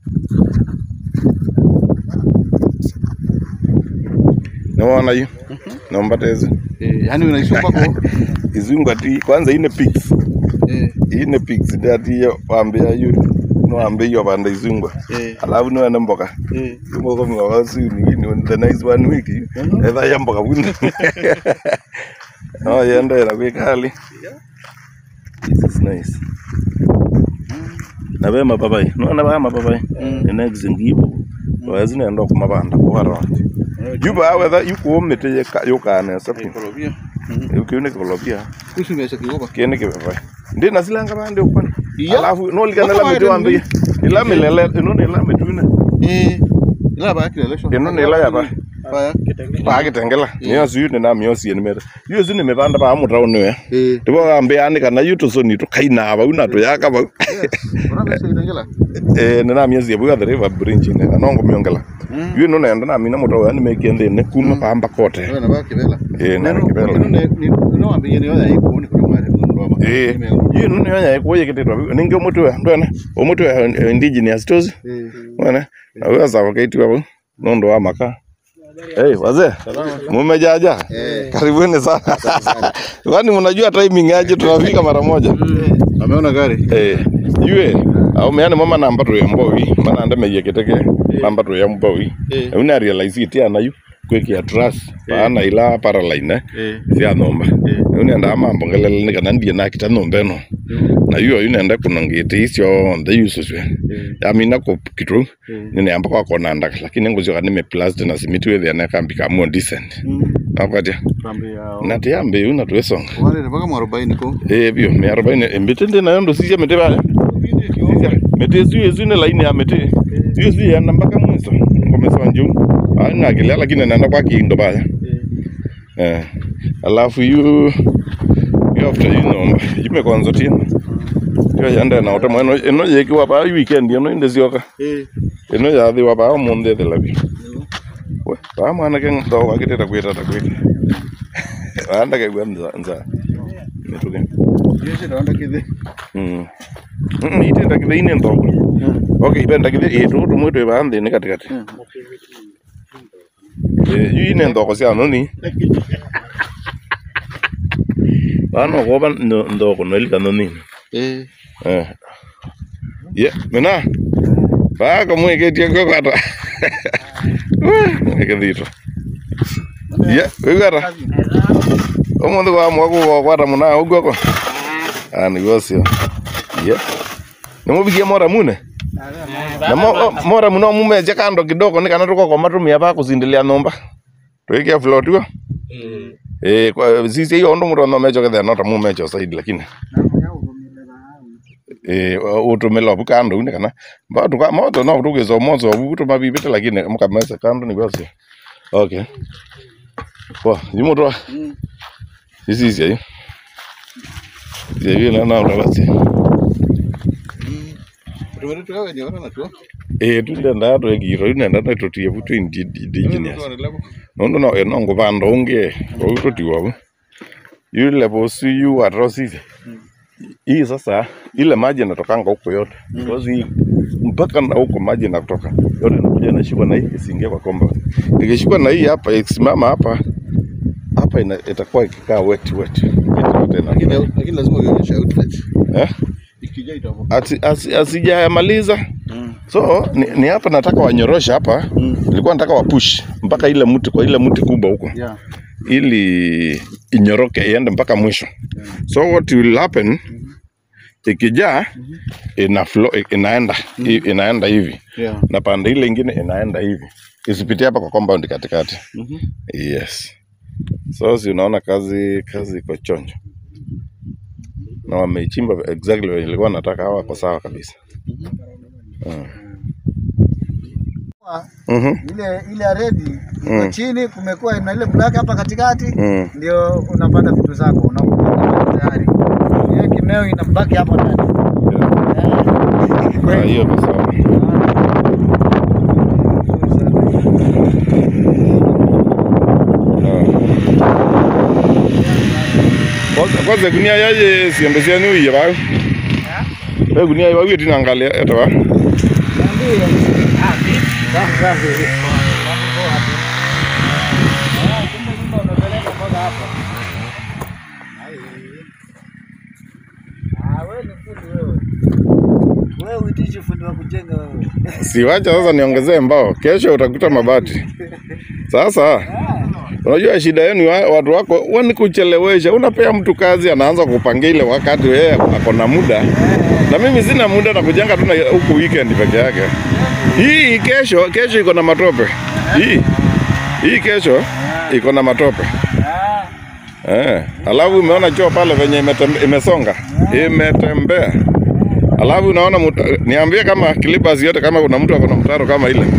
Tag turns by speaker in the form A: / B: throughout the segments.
A: Naona hiyo. Naomba tezi.
B: Eh, yani unaisoma kwako.
A: Izungu ati kwanza ine pigs.
B: Eh,
A: Ine pigs ndati hiyo waambia yu. No ambe hiyo banda izungu.
B: eh,
A: Alafu no ene mboka.
B: eh.
A: Mboka mwa su ni ni the next one week. Etha ya mboka bunda. No yenda na kwa kali. This is nice. Na be mapapai. No na ba mapapai.
B: Mm.
A: Ene exingibo. Wazi nenda kumabanda kwa rwanda. Juba wetha yukuumite yukane sapi.
B: Ekolojia. Mhm.
A: Ukiune kolopia.
B: Kuhusu biashara kigoba.
A: Kene kipepai. Ndi nasilanga bande ukwana.
B: Iya.
A: Alafu no likana
B: Waka
A: la mitu
B: waende
A: ambi. Ila milele ino ni la mituna.
B: Eh, ila ba kilelesho.
A: Ino ni la yaba.
B: Ba
A: Pa kitengela. Niyo siyu ni na miosi ni mera. Yo sini mebanda ba amu tauni we.
B: Eh,
A: Tibo ambe ani kana yuto so ni to kaina ba una to yaka ba.
B: yes. Unabe sio itengela.
A: Eh ni na miosi ya buga the river bridge ne. Anongo miongela.
B: Mm.
A: Yo no nenda na mina muto yani mekende ne kuma pamba kote.
B: Wewe na ba kibela.
A: Eh na
B: Neno-
A: kibela.
B: neno ne- ni- no ambe ni wala iko ni kwa mara ndo ama.
A: Eh,
B: Nime-
A: hiyo nuni yonya ikuye kititwa ninge omutu we ndwene omutu we indigenous tozi
B: Eh.
A: wene nawe sawa kaitwa bu nondo wa maka Hey, wazee mumejaja
B: Eh.
A: karibuni sana kwani mnajua timing aje tunafika mara moja
B: Ameona gari.
A: Eh, yue au meane mama namba tu ya mboi mana anda meye kiteke namba tu ya mboi
B: Eh.
A: una realize it ya nayu kweki ya trust paana ila paraline
B: Eh.
A: cia nomba
B: Eh.
A: unenda mambo ngelele ni kana ndie nakita nombe no na yuo yunenda kunongite icio nthe yususwe
B: Eh.
A: yamina ko kitu
B: Eh.
A: nineamba kwa kona ndaka lakini nguzio kana me plast na simiti wethe na kambi ka mo decent
B: Mm.
A: apatia
B: Kambi yao.
A: na te yambe una twesonga
B: Wale ni mpaka mwarobaini ko.
A: eh bio me 40 mbete ndi na ndo sija mete bale mete ziwe zine laini ya mete ziwe ziwe ya nambaka mwiso ngomesa nju ana kile lakini naenda kwa kindo bale eh alafu yu yu after you know yume kwanza tena yo yanda na ota mweno eno yekiwa ba weekend eno inde zioka
B: Eh.
A: eno yathi wa ba munde de labi we ba mwana ke ndo wakiteta kwita ta kwita anda ke gwanza nza nituke
B: Yes, ndo kidhi.
A: mm mm ite ndakithe ine ndo okay ibe ndakithe e tu tu mwetu ba ndi ni katikati eh yu ine ndo ko sia no ni bano ko ban ndo ko no ilika no ni
B: Eh.
A: Eh. Ye, mina. Ba ko mwe ke tiengo kata. Ke dito. Ye, ugara. Omundu wa mwa ko kwata muna ugo ko. Ani gosio. Ye. Nimubigie mora mune. Na mo, mora muno mumeje kando kidogo ni kana tuko kwa matumia pa kuzindilia nomba. Tuikia float go. Eh, kwa sisi hiyo ndo mtu anomecho kethe nota mumecho saidi lakini eh utumela bu kando ni kana ba tu ka moto no tu gezo mozo bu tu mabi bete lakini mkamesa kando ni basi okay kwa yimo to
B: Mm.
A: sisi sisi ayo sisi na na na basi
B: Tumere tukawe ni wana tu.
A: eh tu ndenda to egiro nenda na to tie butu indi indigenous no no no eh, no ngo bando unge ko to tiwa bu yule bosi yu atrocity hii sasa ile maji inatokanga huko yote because hii mpaka na huko maji inatoka yote inakuja inashikwa na hii isiingie kwa komba ikishikwa na hii hapa ikisimama hapa hapa ina, itakuwa ikikaa wet wet Yote ina-
B: Lakini lakini lazima uionyeshe outlet.
A: eh?
B: Ikija itapo.
A: Ati- asi- asijamaliza
B: Mm.
A: so ni, ni hapa nataka wanyorosha hapa
B: Mm.
A: nilikuwa nataka wapush mpaka ile mti kwa ile mti kubwa huko
B: Yeah.
A: ili inyoroke iende mpaka mwisho so what will happen ikijaa ina flow, inaenda i- inaenda hivi
B: Yeah.
A: na pande ile ingine inaenda hivi isipitie hapa kwa compound katikati
B: Mhm.
A: yes so si unaona kazi kazi iko chonjo na wameichimba exactly vile nilikuwa nataka hawa kwa sawa kabisa Mhm.
C: ile ile redi iko
A: Mm.
C: chini, kumekuwa na ile black hapa katikati,
A: Mm.
C: ndio unapanda vitu zako unakuwa tayari. Hiyo kimeo inabaki hapo ndani.
A: Ah, hiyo ni sawa Kwanza- kwanza gunia yaye siembe cianyu iye bau e gunia iba wieti nangalia eta ba
C: Niambie, Safi. Mambo poa tu. Ah, kumbe nyumba unapeleka mpaka hapa. Ai. Ah, wewe ni fundi wewe. Wewe uitishi fundi wa kujenga wewe.
A: Siwacha sasa niongezee mbao, kesho utakuta mabati. Sasa
C: Ah,
A: unajua shida yenu wa- watu wako wani kuchelewesha. Unapea mtu kazi, anaanza kupangia ile wakati yeye ako na muda, na mimi sina muda na kujenga tu na huku weekend peke yake. Hii kesho, kesho iko na matope. Hii hii kesho iko na matope.
C: ah,
A: Eh, alafu umeona choo pale venye imetembe, imesonga imetembea. Alafu unaona muta, niambie kama Clippers yote kama kuna mtu ako na mtaro kama ile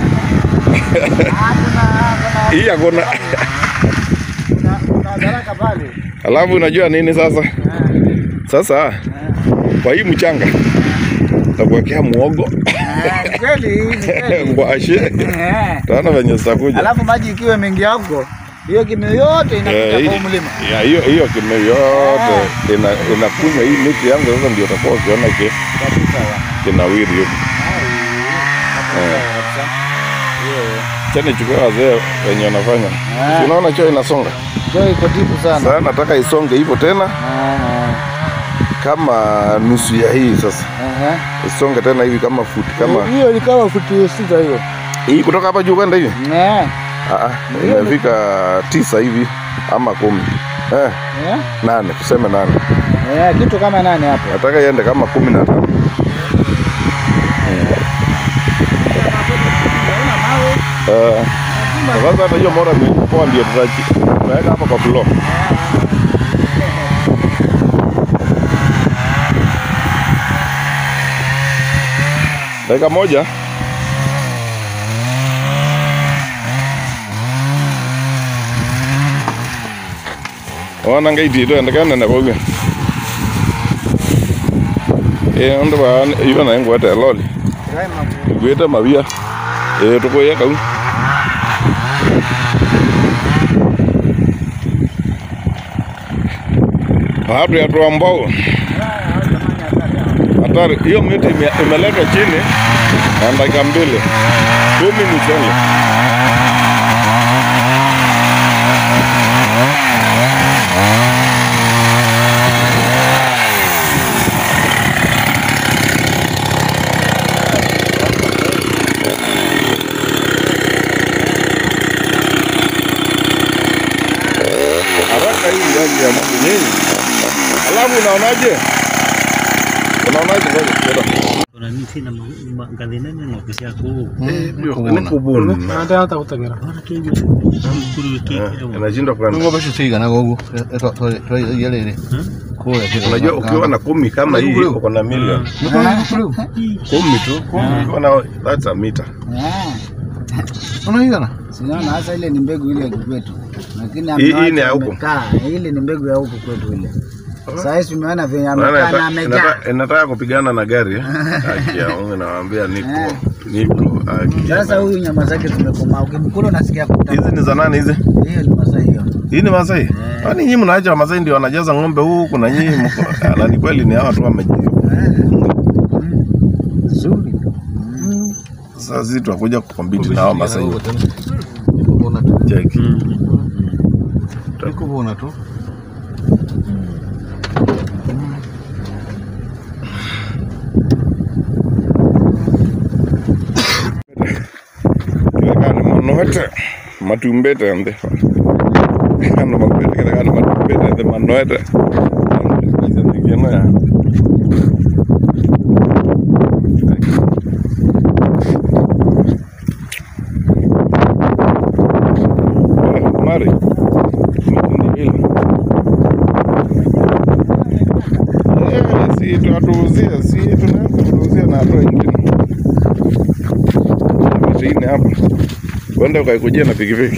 A: hii hakuna.
C: kuna kuna daraka pale.
A: Alafu unajua nini sasa?
C: Ah,
A: Sasa kwa hii mchanga takuwekea muogo
C: ah, ni kweli, ni kweli.
A: ngwashe,
C: Eh.
A: taona venye zitakuja.
C: Alafu maji ikiwa mengi yako, hiyo kimeo yote
A: Eh,
C: inapita
A: hii-
C: kwa huu mlima.
A: ya, hiyo hiyo kime yote ina inakunywa hii miti yangu sasa, ndio utakuwa ukiona ki
C: Kabisa wa.
A: kinawiri huko.
C: Ai, hapo
A: Eh.
C: sawa kabisa. Hiyo.
A: Chani chukua wazee wenye wanafanya.
C: Ah.
A: Si Unaona choo inasonga.
C: Choo iko tipu sana.
A: Sasa nataka isonge hivyo tena
C: Ah,
A: kama nusu ya hii sasa.
C: ah, aha.
A: Isonge tena hivi kama futi kama
C: Hiyo ni kama futi sita hiyo.
A: hii kutoka hapa juu kwenda hivi.
C: Eh.
A: Ah, ah, imefika tisa hivi ama kumi. Eh,
C: Eh?
A: nane, tuseme nane.
C: Eh, kitu kama nane hapo.
A: Nataka iende kama kumi na tano. Eh, sasa hata hiyo mora imepoa ndio tutachi. Tunaweka hapa kwa floor. Dakika moja. Wana ngaiti ito endekana na boga. Eh ndo ba iba na ngwata loli. Gweta mabia. Eh tukoya kau. Watu ya tuambao hatari. Hiyo miti ime- imeletwa chini na dakika mbili kumi mchele. Haraka hii yaji ya Mungu nini? Alafu unaonaje? Unaonaje ngoja kidogo.
D: Kuna miti na ma- ngazi nene na ofisi yako.
A: Ni kubuni.
C: Hata hata kutagira.
D: Ona kinyo. Mkuru wiki.
A: Inashindwa kwa
B: Nungo basho tigana gogo. Eto to to yelele. Kule kile.
A: Unajua ukiwa na kumi kama hii uko na milioni kumi tu, ukiwa na that's a meter.
B: Unaigana?
C: Sinaona hasa ile ni mbegu ile ya kwetu. Lakini
A: Hii- hii
C: amewacha
A: ni ya huko?
C: amekaa. Ile ni mbegu ya huko kwetu ile. Sasa hivi tumeona venye
A: Maana
C: amekaa na
A: inata-
C: amejaa.
A: inata- inataka kupigana na gari eh? Haki ya Mungu nawaambia niko niko haki ya
C: Sasa
A: Mungu.
C: huyu nyama zake zimekoma. Ukimkula unasikia kutamu.
A: Hizi ni za nani hizi?
C: Hiyo ni masa hiyo.
A: Hii ni Masai? Kwani nyinyi mnaacha Wamasai ndio wanajaza ng'ombe huku na nyinyi mko Ah, na ni kweli ni hawa tu wameji.
C: Nzuri.
A: Sasa sisi tunakuja kukompiti na hawa Masai.
B: Niko bona tu.
A: Cheki.
B: Niko bona tu.
A: Kile manoete matumbete ande. Kana matumbete kile kana matumbete ande manoete. Hizo nyingine ya. Mari. Eh, si tunatuuzia, si tunaanza kutuuzia na hatua ingine. Mashine hapa. Kwenda ukaikujia na pikipiki.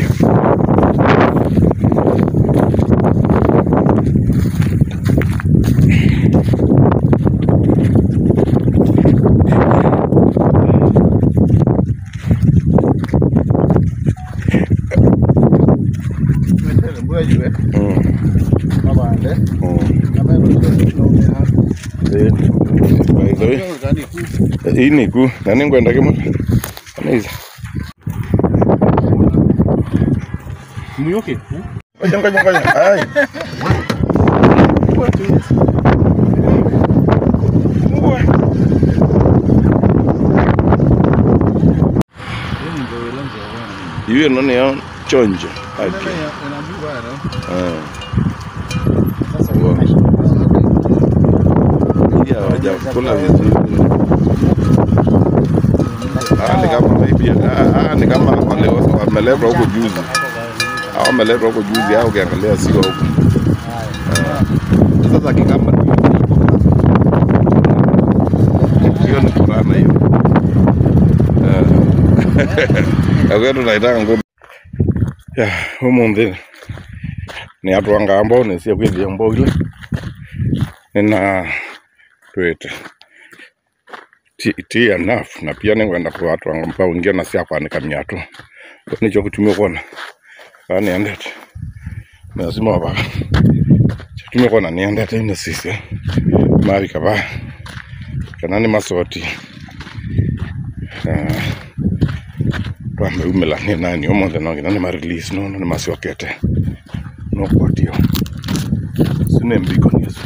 B: Mbona jiwe?
A: Mm.
B: Mabande.
A: Mm.
B: Kama hivyo ndio tunaona hapa.
A: Eh, by the way,
B: Gani ku?
A: hii ni ku nani ngwenda kimwe? Anaiza.
D: Muyoke.
A: Ngoja ngoja ngoja. Ai. Hiyo nani ya chonjo. Okay. Ah. Wow. Pia hawajakula vizuri. Ah, ni kama maybe ah, ah, ni kama wale wameletwa huko juzi. Hao wameletwa huko juzi au ukiangalia sio huko. Ah. Sasa kikamba hiyo ni kurana hiyo. Ah. Agwetu naitanga ngombe. Ya, umuthi ni atwanga ambao nĩcio gwĩthia mboile nina twĩte ti, ti enough na pia nĩngwenda kwatwanga mpau ingĩ ona cia kwanika miatu nĩcio gĩtumia kuona kaa nĩendete lazima waba tumia kuona nĩendete ine sisi mari kaba kana nĩ macoti Ah, twameumĩla nĩ nani ũmũthĩ no nginya nĩ marelease nono nĩ macokete no kwatio sine mbiko nizo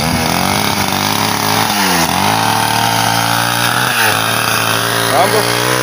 A: Mambo